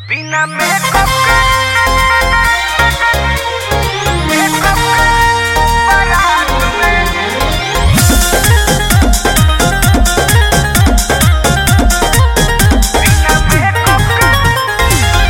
बिना मेकअप के मेकअप के बारात में बिना मेकअप के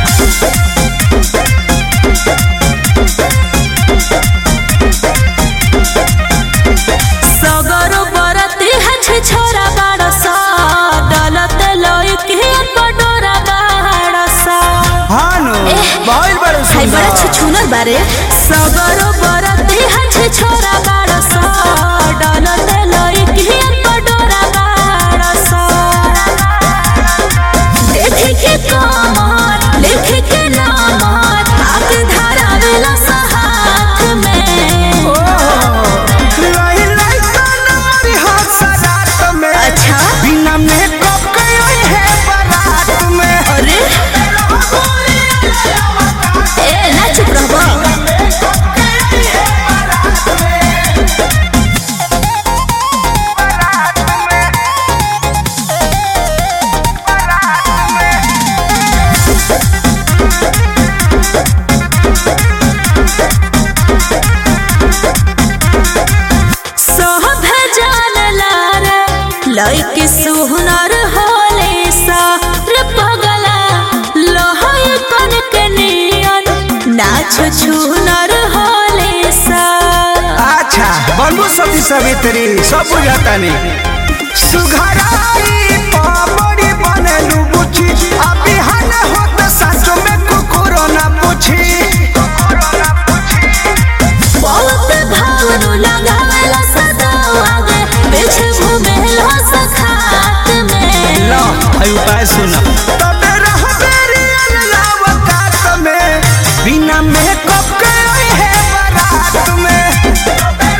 सगरो बरती हछ छोरा बाड़स डलत लइके पडोरा बाड़स हानु बहुत बड़े हाय बड़ा सुंदर छुछुनर बारे सगरो बरती हछ छोरा बाड़स डलत लइके पडोरा बाड़स देखे के कमर लिखे के नामर हाथ धरावेला हाथ में लही लही तनमरी हाथ सजात में अच्छा बिना मेकअप के आई है बारात में अरे ए ना चुप रहबो सोह भेजल लारे लइके सुहनर होले सा रे पगला लहय कन के नियन नाच छुनर होले सा अच्छा बनबू सती सवित्री सब बुझाता नहीं सुघराई पापड़ी बनलू बुची अभी हन होत सच में कुकुरो ना पूछी बहुत भावनु लगावेला सदा आगे पीछे घूमेला सखात में लो आई उपाय सुना तबे रह बेरी अनलावकात में बिना मेकअप के आई है बारात में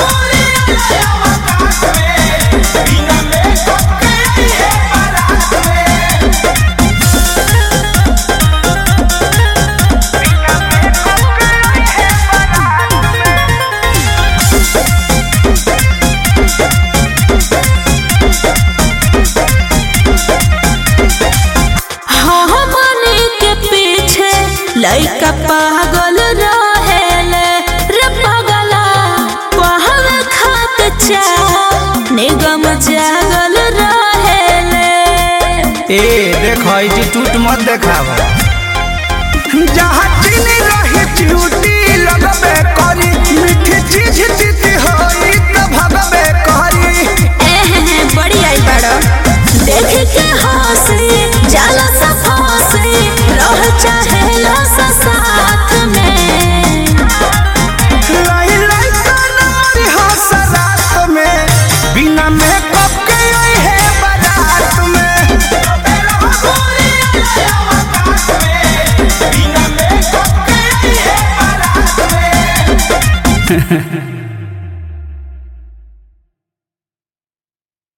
हाँ मने के पीछे लइका पागल रहेले रे पगला पहल खात चा निगम जागल रहेले ए देखो ई जी टूट मत देखावा जहाँ चीनी रही चिउटी लगबे करी मीठी चीज जीती होई त भगबे करी एहे बड़ी आई बड़ो देख के हंसी जाला सा फंसी रह चाहेला सा साथ में लाई लाई तनारी हंस रात में बिना मेकअप के आई है बारात में